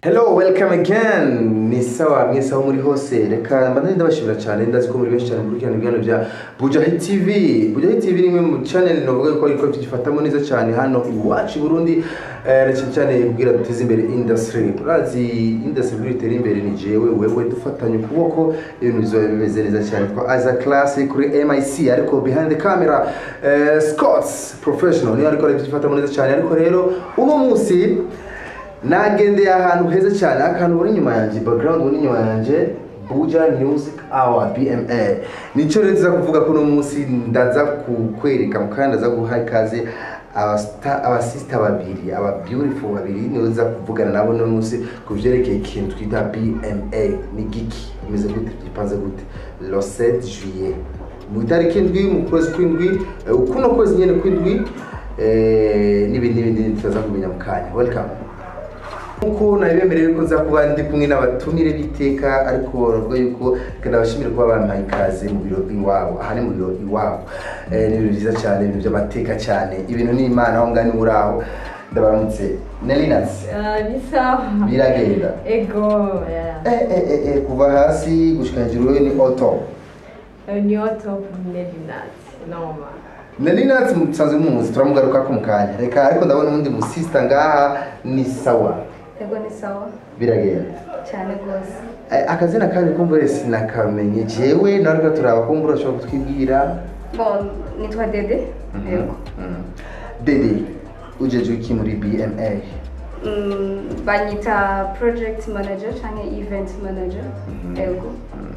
Hello, welcome again. Ni sawa mwese aho muri hose. Reka mbandanye ndabashimira cyane ndazi ko muri benshi cyane kurikirana ibiganiro bya Bujahi TV. Bujahi TV ni imwe mu channel novuga ko ariko tugifatamo neza cyane hano iwacu i Burundi. Eh, na cyane cyane kugira duteze imbere industry. Urazi industry buri itera imbere ni jewe wewe dufatanye ukuboko ibintu bizoba bimeze neza cyane. Twa as a classic kuri MIC ariko behind the camera eh, Scott's professional niyo ariko arabyifatamo neza cyane ariko rero uno munsi nagendeye ahantu heza cyane akantu buri inyuma yanjye background buri inyuma yanjye buja music hour bma nicyo rero tuza kuvuga ko uno munsi ndaza kukwereka mu kandi ndaza guha ikaze abasita- abasista babiri aba beautiful babiri nibo nza kuvugana nabo uno munsi ku byerekeye ikintu twita bma ni giki bimeze gute gipanze gute le 7 juillet mu itariki indwi mu kwezi kw'indwi eh, kuno kwezi nyine kw'indwi eh, n'ibindi n'ibindi tuza kumenya mu kanya welcome nkuko nabibemereye ko nza kuba ndi kumwe n'abatumire b'iteka ariko baravuga yuko reka ndabashimire kuba bampaye ikaze mu biro iwabo aha ni mu biro iwabo Eh, ni ibintu byiza cyane ibintu by'amateka cyane ibintu ni imana aho ngani uri aho ndabaramutse nelinas Ah, ni sawa biragenda ego yeah. Eh, eh, eh, eh, kuva hasi gushika hejuru ni oto Eh, ni top nevinat noma nelinas musanzwe mumuzi turamugaruka ko mu kanya reka ariko ndabona undi musista ngaha ni sawa ego ni sawa biragenda cyane rwose Eh, akazina kandi kumbure sinakamenye jewe nawe reka turaba kumbure ushobora kutwibwira bon nitwa dede yego Mhm. dede ujeje iki muri bma Mm, banyita project manager cyangwa event manager yego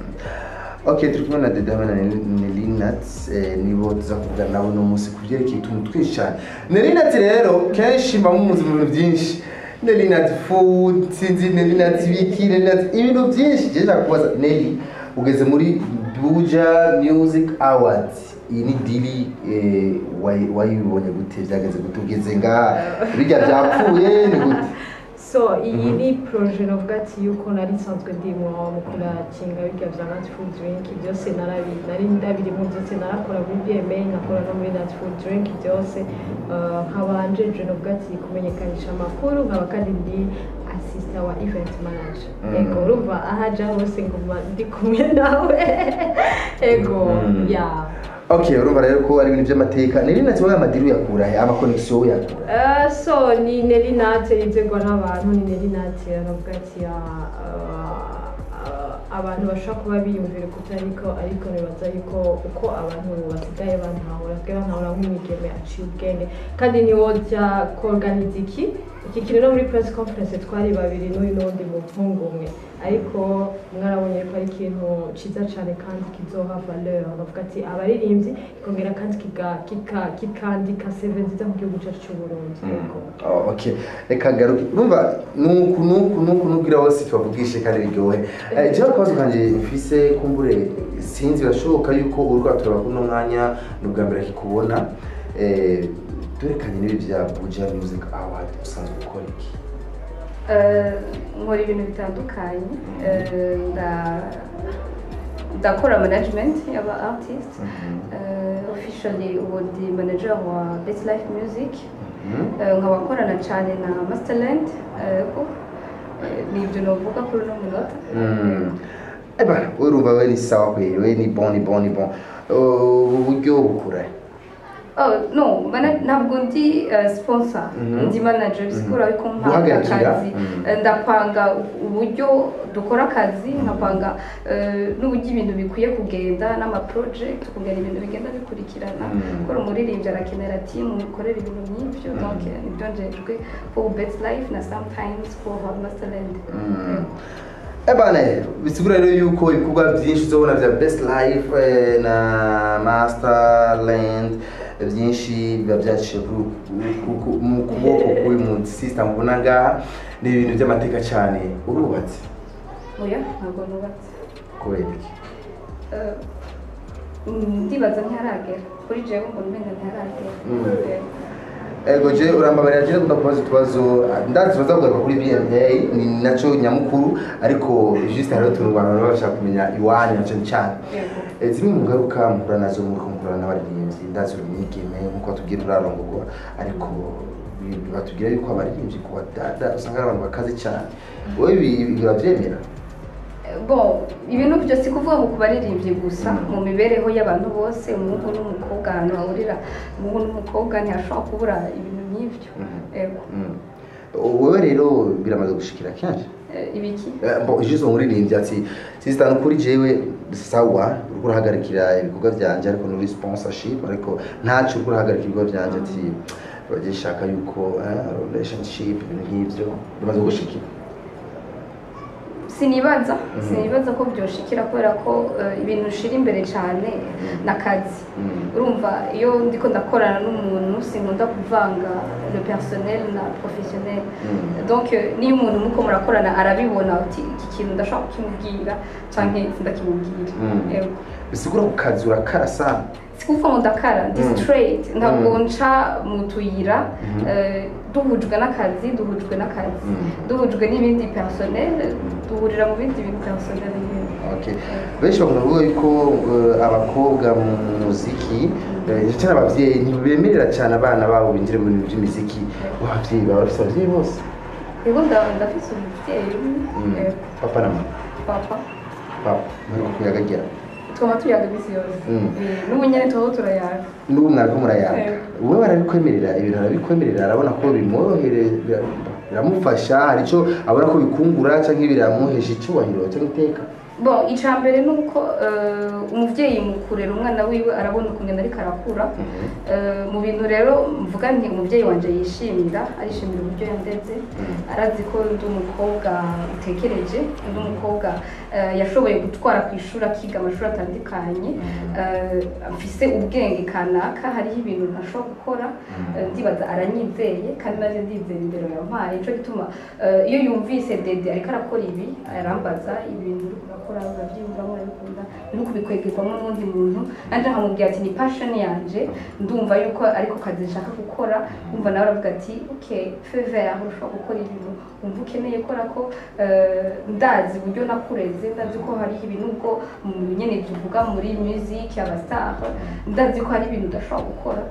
ok turi kumwe na dede hamwe na nelinat nibo tuza kuvugana nabo uno munsi ku byerekeye utuntu twinshi cyane nelinat rero kenshi mba mumuzi mu bintu byinshi nelinat food sinzi nelinat biki nelinat ibintu byinshi jeje nakubaza neli ugeze muri buja music awards iyi ni dili eh, wayi- wayibonye gute byageze gute ugeze ngaha bijya byapfuye ni gute so iyi ni proje novuga ati yuko nari nsanzwe ndimo mu kurakinga birya vya nat food drink byose narabi nari ndabirimo byose narakora muri bma nkakora no muri nat food drink byose Eh, nkaba njeje novuga ati kumenyekanisha amakuru nkaba kandi ndi asista wa event manager Mm. ego urumva ahaja hose nguma ndi kumwe nawe ego Mm. yeah ok urumva rero ko ari ibintu by'amateka nelinat wowe amadiri uyakura he amakonegisiyo uyakura Uh, so ni neri nate izegwa n'abantu ni neri nate aravuga ati ah, ah, ah, abantu bashobora kuba biyumvira ukuta ariko ariko nibaza yuko uko abantu basigaye bantahura basigaye bantahura nk'umwigeme aciye ubwenge kandi niwojya kuorganiza iki iki kintu no muri press conference twari babiri n'uyu n'undi muhungu umwe ariko mwarabonye ko ari ikintu cyiza cyane kandi kizoha valeur bavuga ati abaririmbyi kikongera kandi kiga- kika- kikandika seve nziza mu gihugu cyacu cy'u Burundi yego Oh, ok reka garuke urumva nuku nuku nuku nubwira bose tubavugishe kandi biryohe Eh, jewe akabazo kanje mfise kumbure sinzi birashoboka yuko uri kwatura kuno mwanya ni ubwa mbere kikubona Eh, turekanye n'ibi bya buja music award usanzwe ukora iki Eh, nkora ibintu bitandukanye Eh, nda- ndakora management y'aba artist Eh, officially ubu ndi manager wa best life music Mhm. Eh, nkaba nkorana cyane na masterland eh, ko eh, ni ibyo navuga kuri uno munota Mm. eba we urumva we ni sawa kweli we ni bon ni bon ni bon Uh, uburyo bukura Oh, no, mana- ntabwo ndi uh, sponsor Mhm. ndi manager sikura ariko mpanga Guhagarikira? akazi Mhm. Eh, ndapanga uburyo dukora akazi nkapanga eh, n'uburyo ibintu bikwiye kugenda n'amaproject kugira ibintu bigenda bikurikirana Mhm. kuko umuririmbyi arakenera team mukorera ibintu nk'ibyo donc eh, nibyo njejwe for best life na sometimes for masterland Mm. ebane bisigura rero yuko ibikorwa byinshi uzobona bya best life eh, na masterland byinshi biba byaciye ku- ku- ku- mu kuboko k'uyu mu system ubona ngaha ni ibintu by'amateka cyane urubatse oya ntabwo nubatse kubera iki Eh, mm, ndibaza ntiharagera kuri jewe mbona umenga ntiharagera Mm. Eh, ego je urambabarira je gukunda kubaza utubazo ndazi tubaza kugaruka kuri BMA ni naco nyamukuru ariko juste hariho utuntu abantu baba bashaka kumenya iwanyu na cane cane Eh, zimwe mu ngaruka muhura nazo muri kumvura n'abaririmbyi ndazi uri mwigeme nkuko batubwira urarongorwa ariko bi- batubwira yuko abaririmbyi ku badada usanga ari abantu bakaze cyane wowe ibi ibi uravyemera bon ibintu byo si kuvuga ngo ku baririmbyi gusa mu mibereho y'abantu bose umuhungu n'umukobwa ahantu hahurira umuhungu n'umukobwa ntihashobora kubura ibintu nk'ibyo Mhm. Ego. Mm. wowe rero biramaze gushikira kenshi Eh, ibiki Eh, bon juste umuririmbyi ati sister kuri jewe sawa uriko urahagarikira ibikorwa vyanje ariko nuri sponsorship ariko ntaco uriko urahagarikira ibikorwa vyanje ati bagiye shaka yuko eh, relationship ibintu nk'ivyo bimaze gushikira sinibaza Mhm. sinibaza ko byoshikira kubera ko eh, ibintu ushira imbere cyane n'akazi Mm. urumva iyo ndiko ndakorana n'umuntu sinkunda kuvanga le personnel na professionnel Mm. donc euh, niyo umuntu muko murakorana arabibona uti iki kintu ndashobora kukimubwira canke sindakimubwira Mm. Ego. bisigura ku kazi urakara sana sikuvuga ngo ndakara ndi Mm. straight ntabwo Mm. nca mu tuyira Mhm. eh, duhujwe n'akazi duhujwe n'akazi Mm. duhujwe n'ibindi personnel duhurira mu bindi bintu personnel nyine Okay. benshi bakunda kuvuga yuko eh, abakobwa mu muziki eh, cyane abavyeyi ntibemerera cyane abana babo binjire mu bintu by'imiziki abavyeyi baba bafise abavyeyi bose rero nda- ndafise umuvyeyi Mm. eh, papa na mama papa papa muri kuyagagera twaba tuyaga iminsi yose Mm. Eh, n'ubu nyene tuba turayaga n'ubu mwariko murayaga Eh. wowe barabikwemerera ibintu arabikwemerera arabona ko bimworohere bira- biramufasha hari icyo abona ko bikungura cyangwa biramuhesha icyubahiro cyangwa iteka bon icya mbere ni uko eh, umuvyeyi mu kurera umwana wiwe arabona ukuntu ariko arakura Eh, mu bintu rero mvuga nti umubyeyi wanje yishimira arishimira uburyo yandeze arazi ko ndi umukobwa utekereje ndi umukobwa eh, yashoboye gutwara ku ishuri akiga amashuri atandukanye Eh, mfise ubwenge kanaka hariho ibintu ntashobora gukora Eh, ndibaza aranyizeye kandi naje ndizera indero yampaye nico gituma eh, iyo yumvise dede ariko arakora ibi arambaza ibintu uri kurakora urabyiyumvamo urabikunda uri kubikwegerwamo n'undi muntu nanje nkamubwira ati ni passion yanje ndumva yuko ariko kazi nshaka gukora umva nawe aravuga ati ok feve aho ushobora gukora ibintu wumva ukeneye kora ko eh, ndazi uburyo nakureze ndazi ko hari ibintu ubwo mu nyene tuvuga muri music abastar ndazi ko hari ibintu udashobora gukora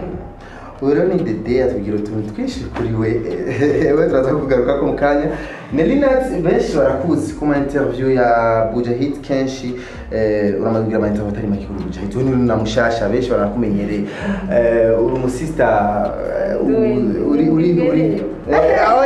ubu rero ni dede atubwira utuntu twinshi kuri we we turaza kugaruka ko mu kanya nelinat benshi barakuzi ku ma interview ya bujahit kenshi eh, uramaze kugira ama interview atari make kuri bujahit we ni na mushasha benshi barakumenyereye Eh, uri umusista eh, u- uri uri uri Eh, aho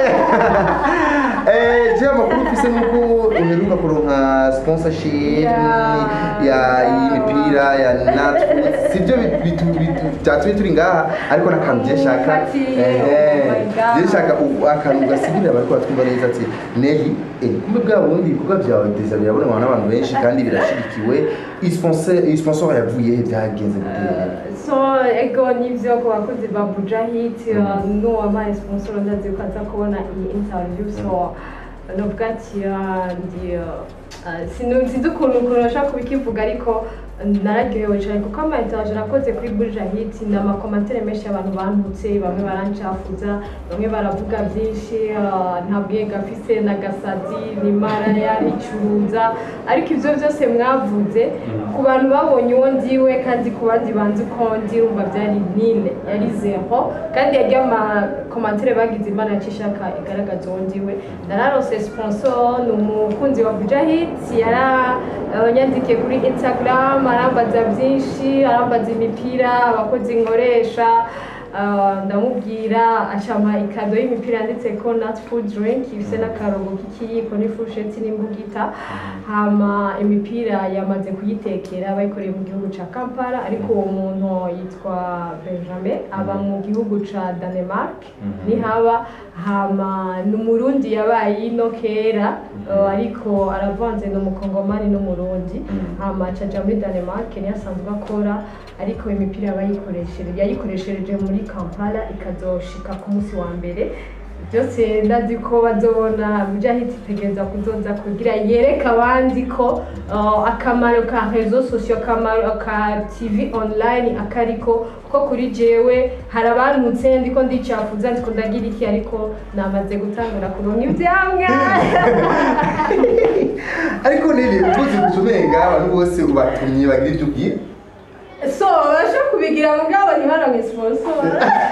ya- Eh, je amakuru mfise nuko uheruka kuronka sponsorship Yeah. ya y'imipira ya natwe sibyo bitu- bitu- byatumye turi ngaha ariko n'akantu je shaka Umufati, eh, oh my God. je shaka u- akantu gasigurira abariko batwumva neza ati nehi eh, kumbe bwa bundi ibikorwa byawe deza birabonwa n'abantu benshi kandi birashigikiwe iyi sponsor iyi sponsor yavuye he byagenze gute so ego nivyo ku bakozi ba bujahit n'uwampaye sponsor ndazi ko aza kubona iyi interview so novuga ati ah, ndi ah, sinu- sinzi ukuntu ukuntu nashaka kubikivuga ariko nararyohewe cyane kuko ama interview nakoze kuri bujahit ni amakomantere menshi y'abantu bantutse bamwe barancafuza bamwe baravuga byinshi ah, nta bwenge afise n'agasazi ni maraya nicuruza ariko ibyo byose mwavuze ku bantu babonye uwo ndiwe kandi ku bandi banzi uko ndi urumva byari nine yari zero kandi yagiye amakomantere bagize imana yacishaka igaragaza uwo ndiwe nararose sponsor ni umukunzi wa bujahit yaranyandikiye kuri instagram arambaza byinshi arambaza imipira abakozi nkoresha Ah, ndamubwira acama ikado y'imipira yanditse ko nut food drink ifise n'akarongo k'ikiyiko n'ifusheti n'imbugita hama imipira yamaze kuyitekera bayikoreye mu gihugu ca kampala ariko uwo muntu yitwa benjamin aba mu gihugu ca danemark nihaba hama ni umurundi yabaye ino kera uh, ariko aravanze ni umukongomani n'umurundi hama acaja muri danemark niyo asanzwe akora ariko imipira yabayikoreshereje yayikoreshereje muri kampala ikazoshika ku munsi wa mbere byose ndazi ko bazobona mujahid itegereza kuzoza kugira yereka abandi ko uh, akamaro ka rezo sosiyo akamaro ka tv online akariko ko kuri jewe hari abantutse ndiko ndicafuza ndiko ndagira iki ariko namaze gutangura kuronka ivyamwa ariko nini uvuze guca umenga abantu bose ubatumye bagira ibyo ubwira so basha kubigira mugabo ntibaronke sponsor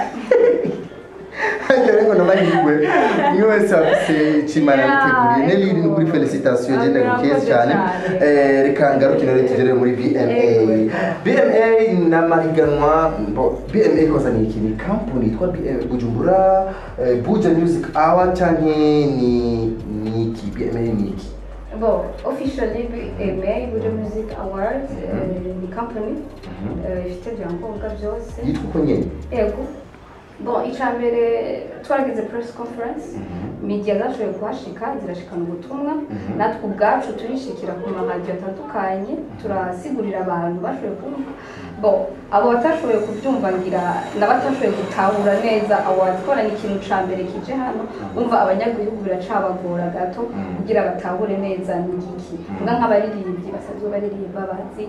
Hajya ariko n'amahirwe umwe wese afise ikimana yiteguriye Yeah, Nelly ni kuri ego. felicitation genda Murakoze gukeye cyane cyane. Eh, reka ngaruke rero tugere muri BMA Ego. BMA ni amahiganwa bo, BMA koza ni iki ni company yitwa BMA Bujumbura eh, Buja Music Hour canke ni ni iki BMA ni iki Bon, officially BMA, Buja Music Awards, eh, ni company eh, ifite ibyangombwa byose yitwa uko nyene yego bon icya mbere twaragize press conference media zashoboye kuhashika zirashikana ubutumwa natwe ubwacu turishikira ku maradiyo atandukanye turasigurira abantu bashoboye kumva bon abo batashoboye kubyumva ngira n'abatashoboye gutahura neza awards kora ni ikintu ca mbere kije hano umva abanyagihugu biracabagora gato kugira batahure neza ni igiki mbwa nk'abaririmbyi basanzwe baririmba bazi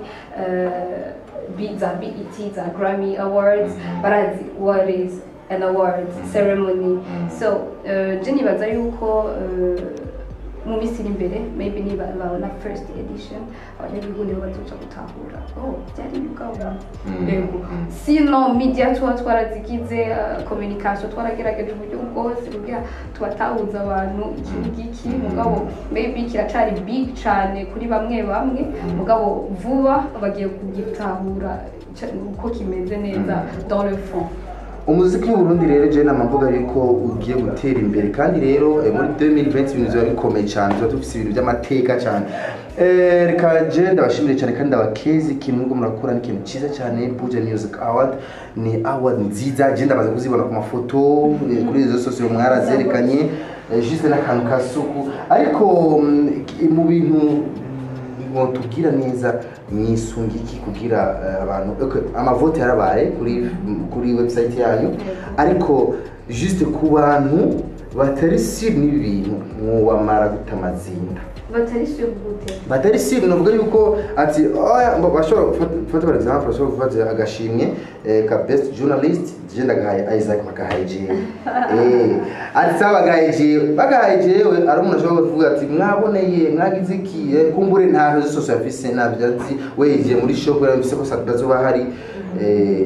eh, bi- za BET za Grammy Awards barazi what is an awards ceremony so uh, je nibaza yuko uh, mu minsi iri imbere maybe niba babona first edition abanyagihugu nibo bazoca gutahura oh byari bigabo yego sino media tuba twarazigize uh, communication twaragerageje uburyo bwose kugira tubatahuza abantu iki ngiki mugabo maybe kiracari big cane kuri bamwe bamwe mugabo vuba bagiye kugitahura ca- uko kimeze neza dans le fond umuziki w'uburundi rero je nama mvuga yuko ugiye gutera imbere kandi rero eh, muri 2020 ibintu biba bikomeye cyane tuba dufise ibintu by'amateka cyane Eh, reka je ndabashimire cyane kandi ndabakezi ikintu muriko murakora ni ikintu cyiza cyane Buja Music Award ni award nziza je ndabaza kuzibona ku mafoto eh, kuri izo sosiyo mwarazerekanye eh, juste n'akantu ka suku ariko mm, ki- mu bintu mwotubwira neza mwisunga iki kugira eh, abantu okay, amavote yarabaye kuri kuri website yanyu ariko juste ku bantu batari siri n'ibi bintu mwobamara guta amazinda batari sur gute batari siri navuga yuko ati oya mbo bashobora gufata- gufata par exemple bashobora gufata agashimwe eh, ka best journalist je ndagahaye Isaac bagahaye jewe eh ati sawa bagahaye jewe bagahaye jewe ari umuntu ashobora kuvuga ati mwaboneye mwagize iki eh, kumbure nta rezo sosiyo afise ntabyo azi we yigiye muri shop yarabise ko satazoba hari eh,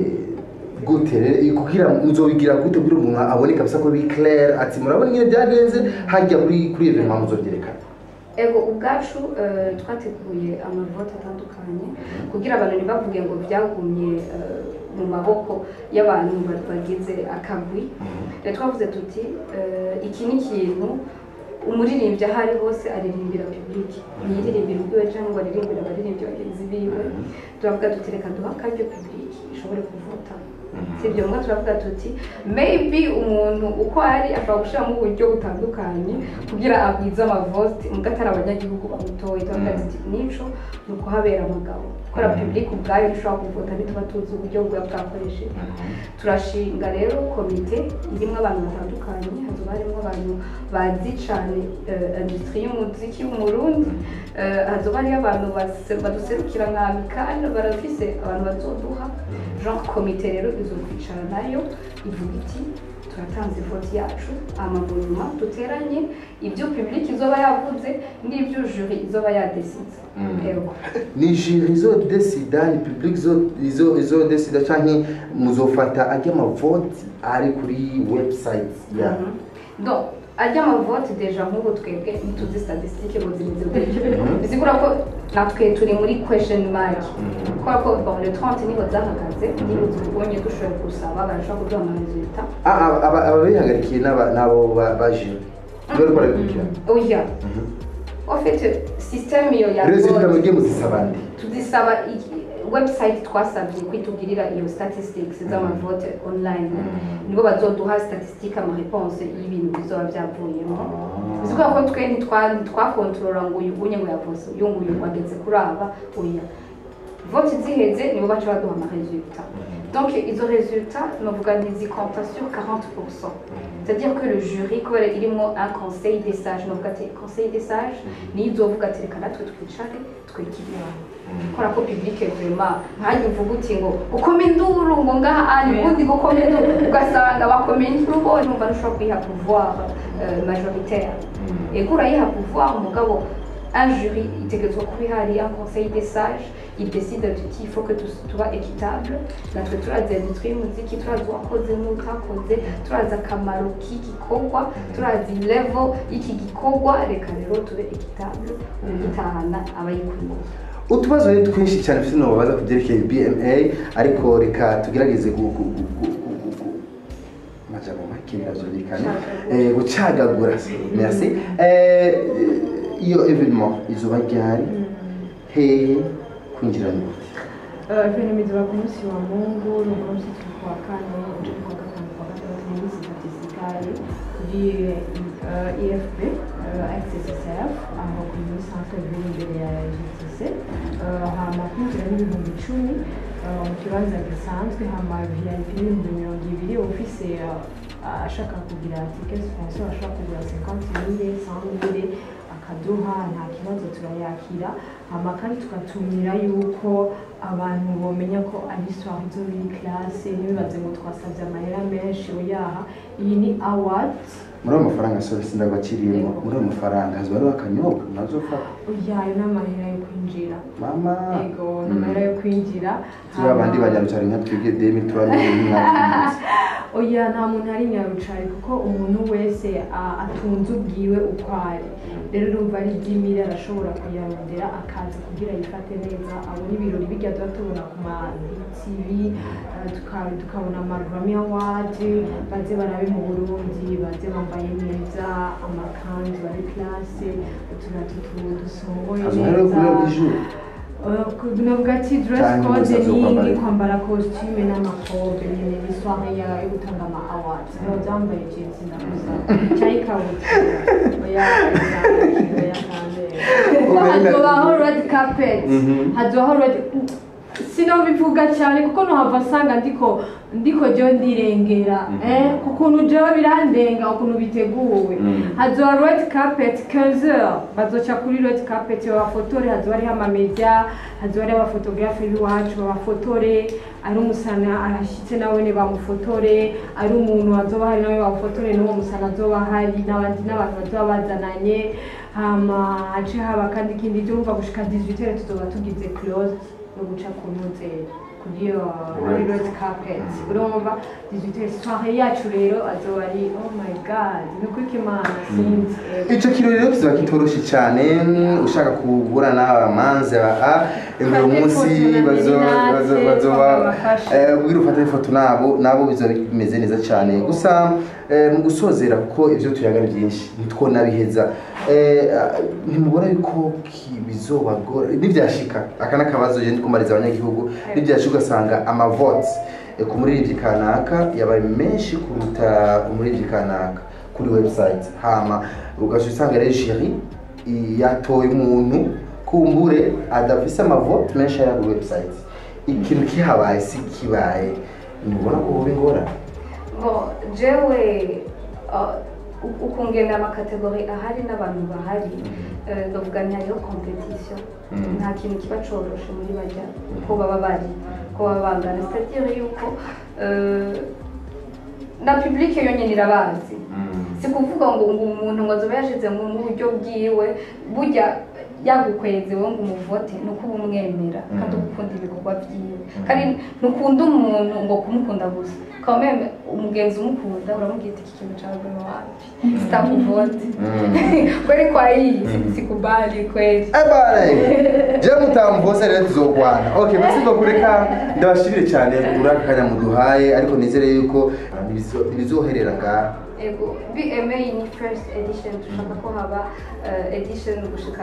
gute rero kugira muzobigira gute kugira umuntu abone kabisa ko bi clair ati murabona ingene byagenze hajya kuri kuri evenement muzovyerekana ego ubwacu eh, twateguye amavote atandukanye kugira abantu ntibavuge ngo byagumye eh, mu maboko y'abantu ba- bagize akagwi rero twavuze tuti eh, iki ni ikintu umuririmbyi aho ari hose aririmbira publiki ntiyiririmbira ubwiwe cyangwa ngo aririmbire abaririmbyi bagenzi biwe turavuga tuti reka duha akaryo publiki ishobore kuvota si ibyo mbwa turavuga tuti maybe umuntu uko ari ashobora gushyiramo uburyo butandukanye kugira agwize amavote mbwa atari abanyagihugu bamutoye turavuga tuti nico ni ukuhabera amagabo gukora publiki ubwayo ishobora kuvota ntituba tuzi uburyo bwa bwakoresheje turashinga rero komite irimo abantu batandukanye hazoba harimo abantu bazi cyane eh, industry y'umuziki w'umurundi Eh, hazoba hariyo abantu base- baduserukira nka mikani barafise abantu bazoduha jean komite rero izokwicara nayo ivuga iti turatanze voti yacu amaguruma duteranye ibyo publiki izoba yavuze n'ibyo juri izoba yadesize Ego. ni jiri izodesida ni public izo- izo- izodesida canke muzofata ajya amavoti ari kuri website ya Mhm. donc ajya amavote deja nk'ubu twebwe ntituzi statistique ngo zimeze gutyo bisigura ko natwe turi muri question mark kubera ko bon le 30 niho zahagaze niba tubonye dushoboye gusaba barashobora kuduha amaresulta Ah, aba- aba- ababihagarikiye n'aba- n'abo ba- ba jiri bari barabikurikirana oya en fait système iyo ya resultat vote mugiye muzisaba nde tuzisaba iki- website twasabye kwitugirira iyo statistics z'amavote online nibo bazoduha statistique ama réponse y'ibintu bizoba byavuyemo bivuga ko twe ntitwa- ntitwakontorora ngo uyu unye ngo yavuze uyu nguyu wageze kuri aba oya vote ziheze nibo baca baduha ama resultat donc izo résultats novuga ntizikompta sur 40% c'est-à-dire que le jury kubera irimo un conseil des sages novuga ati conseil des sages niyo izovuga ati reka natwe twicare twigirira kora ko public vraiment nkanjye uvuga uti ngo ukome induru ngo ngaha ari ubundi gukoma induru ugasanga bakomeye induru bo numva ntushobora kuyiha pouvoir euh, majoritaire ego urayiha pouvoir umugabo un jury itegerezwa kuba ihari un conseil des sages il décide tuti il faut que tu- tuba équitable natwe turazi industrie y'umuziki turazi uwakoze n'utakoze turazi akamaro k'igikorwa turazi level y'iki gikorwa reka rero tube équitable ugitahana abayikwiye utubazo rero twinshi cyane mfite babaza ku byerekeye bma ariko reka tugerageze gu- gu- gu- gu- gu- gu- gu- amajambo make biravyumvikane Eh, gucagagura merci Eh, iyo evenement izuba ryari hehe kwinjira ni gute Evenement ku munsi wa Mungu ni umunsi turi kuwa kane uje kuwa gatanu kuwa gatandatu muri misi statistikale kuri eh, IFB eh, XSSF aho kuri muri centre ville imbere ya GTC Eh, hama kwinjira n'ibihumbi icumi eh, mu kibanza gisanzwe hama VIP n'ibihumbi mirongo ibiri ufise eh, ashaka kugira ticket sponsor ashaka kugura 50 mille 100 mille akaduha nta kibazo turayakira hama kandi tugatumira yuko abantu bomenya ko ari soirée zo muri classe ntibibaze ngo twasabye amahera menshi oyaha iyi ni awards muri ayo mafaranga sore sindabakiriyemo muri ayo mafaranga hazo hariho akanyobwa nazofata oyayo n'amahera yo kwinjira mama ego n'amahera yo kwinjira turi abandi banyarucyari nka twebwe demi turabona mwaka oya nta muntu ari nyarucari kuko umuntu wese a- atunze ubwiwe uko ari rero urumva ari iby'imiri arashobora kuyarondera akaza kugira yifate neza abona ibirori bijya tuba tubona ku ma tv eh, tuka- tukabona amagrammy award baze barabe mu burundi baze bambaye neza amakanzu ari classe uturato tu- dusongoye hazo hariho kurira neza bw'ijuru navuga ati dress Cyangwa code gusa zo ni kwambara. ni kwambara costume n'amakobe nyine ni soirée ya yo gutanga ama awards rero byambaye jeans ndakuza cyari ikabutura oya oya kandi kuko Oya, hazobaho red carpet Mhm. hazobaho red sinobivuga cyane kuko nohava nsanga ndiko ndiko jewe ndirengera Mhm. eh kukuntu jewe birandenga ukuntu biteguwe Mhm. hazoba red carpet 15 heures bazoca kuri red carpet babafotore hazoba hariho amamedia hazoba hariho abafotografe b'iwacu babafotore ari umusana arashyitse nawe ne bamufotore ari umuntu hazoba hari nawe bamufotore n'uwo musana azoba hari n'abandi n'abantu bazoba bazananye hama hace haba kandi ikindi cyo umva gushika 18 heures tuzoba tugize close yo guca ku ntuze kuri iyo kuri Right. red carpet urumva 18 heures soirée yacu rero azoba ari oh my god ni kuri kimana sinzi eh, icyo kirori rero kiba kitoroshe cyane ushaka kugura n'abamanza a uyu munsi bazo- bazo- bazoba eh, ubwira ufate ifoto nabo nabo bizaba bimeze neza cyane gusa eh, mu gusozera kuko ibyo tuyaga ni byinshi ntitwonabiheza Eh, ah, ntimubona yuko ki- bizobagora nibyashika aka n'akabazo je ndikumariza abanyagihugu nibyashika ugasanga amavote eh, ku muririmbyi kanaka yabaye menshi kuruta umuririmbyi kanaka kuri website hama ugaca usanga rero jeri yatoye umuntu kumbure adafise amavote menshi ari kuri website ikintu kihabaye si kibaye ntubona ko buba ingorane Bon, jewe uh, u- ukungena amakategori ahari n'abantu bahari eh, ndavuga ni hariho competition Mm. nta kintu kiba coroshe muri bajya ko baba bari ko baba bangana c'est-à-dire yuko eh, na public yonyine irabazi si kuvuga ngo ngo umuntu ngo azoba yashize mu mu buryo bwiwe burya yagukweze wowe ngo umuvote ni uko uba umwemera kandi uba ukunda ibikorwa byiwe kandi ntukunda umuntu ngo kumukunda gusa ukaba umweme umugenzi umukunda uramubwira ati iki kintu cyawe ni wapi sitakuvote kweli kwa hii si- sikubali kweli ebare je mutamvose rero tuzogwana okay basi kureka ndabashimire cyane kuri aka kanya muduhaye ariko nizere yuko ntibizo- ntibizoherera ngaha ego bma ni first edition dushaka ko haba eh, edition gushika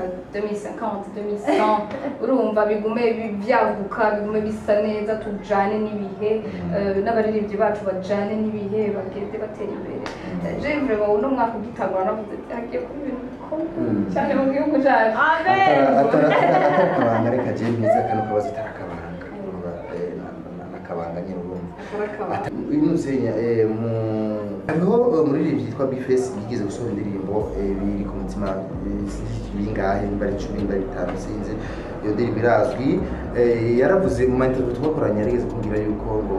2050 2100 urumva bigume bi- byaguka bigume bisa neza tujane n'ibihe eh, n'abaririmbyi bacu bajane n'ibihe bagende batera imbere Eh, je vraiment uno mwaka ugitangura navuze ati hagiye kuba ibintu bikomeye cyane mu gihugu cyacu amen atarakabanga reka je mpize kano kabazo atarakabanga akabanga nyine urumva akarakaba inuzenya mu hariho eh, umuririmbyi yitwa bifesi yigeze gusohora indirimbo eh, biri ku mutima eh, sinzi bingahe nimba ari icumi nimba ari bitanu sinzi iyo ndirimbo irazwi Eh, yaravuze mu mainterview twakoranye yarigeze kumbwira yuko ngo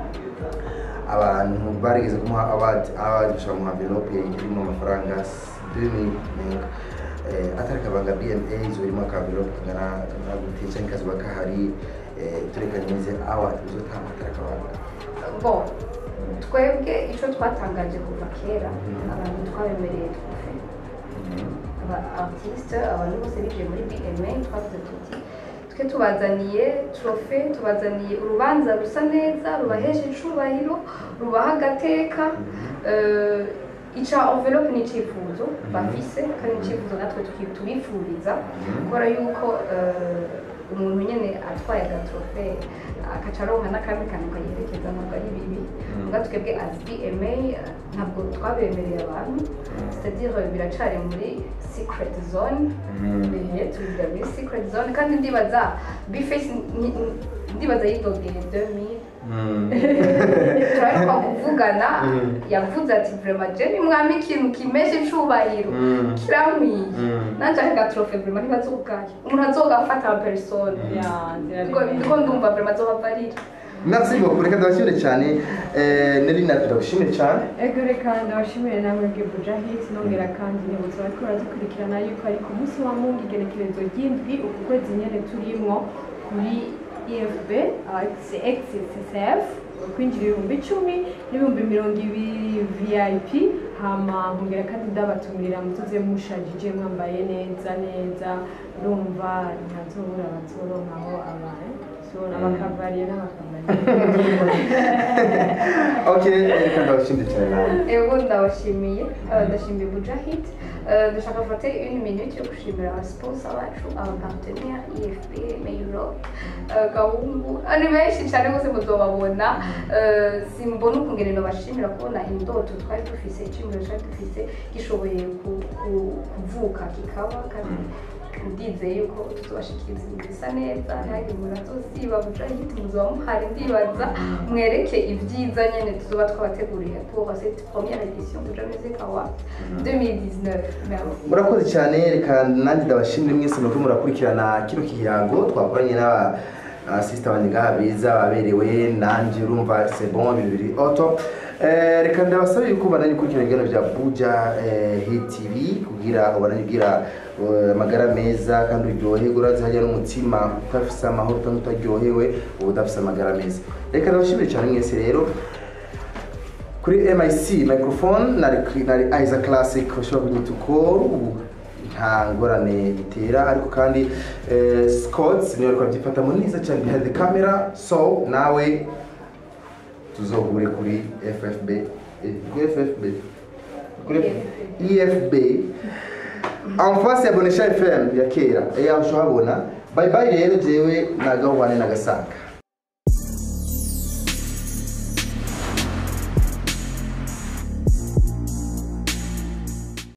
abantu barigeze kumuha award award gushaka mu envelope irimo amafaranga 2000 nenga eh, atari kabanga BMA izo irimo aka envelope kangana na gute cyangwa kazuba kahari eh, turekanye neze award uzotanga atari kabanga bon twebwe icyo twatangaje kuva kera abantu twabemereye twufe aba artiste abantu bose bigiye muri bma twavuze tuti twe tubazaniye trofe tubazaniye urubanza rusa neza rubahesha icubahiro rubaha agateka eh, ica envelope ni icyifuzo bafise kandi icyifuzo natwe tuki- tubifuriza kubera yuko eh, umuntu nyine atwaye agatrofe akaca aronka n'akandi kantu kayerekeza ntabwo ari bibi ubwo twebwe as bma eh, ntabwo twabemereye abantu c'est-à-dire biracari muri secret zone bihe tubigira muri secret zone kandi ndibaza bface ndibaza yidogeye 2000 turarikwa kuvugana Mm. yavuze ati vraiment je ni mwami ikintu kimeshe icubahiro Mm. kiramwiye Mm. nanje agatrofe vraiment ntibazogaya umuntu azogafata en persone ya nzira Niko- niko ndumva vraiment azohavarira merci beaucoup reka ndabashimire cyane eh, nari natwe ndagushimire cyane ego reka ndabashimire namwe bwe buja hit nongera kandi nibutsa bariko baradukurikirana yuko ari ku munsi wa mungu igenekerezo ry'indwi uku kwezi nyene turimwo kuri efb xccf kwinjira ibihumbi icumi n'ibihumbi mirongo ibiri vip hama nkongera kandi ndabatumirira mutuze mushajije mwambaye neza neza urumva ntazobura bazoronkaho abantu abakavariye n'abakavariye ok reka ndabashimire cyane nawe ego ndabashimiye eh, ndashimiye bujahid Eh, ndashaka gufata une minute yo gushimira abasponsa bacu abapartenere efp mayuro gahungu Eh, ni benshi cyane bose muzobabona Eh, simbona ukungene nobashimira kubona indoto twari dufise iciyumviro twari dufise gishoboye ku- ku- kuvuka kikaba kandi ndizeye yuko tuzobashikiriza ibintu bisa neza ntihagire umuntu azosiba bujahid muzoba muhari ndibaza mwereke ibyiza nyene tuzoba twabateguriye pour cette première édition de Buja Music Award 2019 Merci. murakoze cyane reka nanjye ndabashimire mwese muriko murakurikirana kino kirango twakoranye n'aba abasisita banjye ngaha beza baberewe nanjye urumva c'est bon ibintu biri oto Eh, reka ndabasabe yuko bananye gukurikirana ibiganiro bya buja eh, hit tv kugira ubananye ugira eh, amagara meza kandi uryoherwe urazi hajya n'umutima udafise amahoro kandi utaryohewe uba udafise amagara meza reka ndabashimire cyane mwese rero kuri mic microphone nari nari Isa classic ushobora kunyita uko ubu nta ngorane bitera ariko kandi eh, Scott niwe ariko abyifatamo neza cyane behind the camera so nawe tuzohure kuri FFB eh, kuri FFB kuri EFB en face ya Bonesha FM ya kera eh aho uhabona bye bye rero jewe nagahwane nagasaka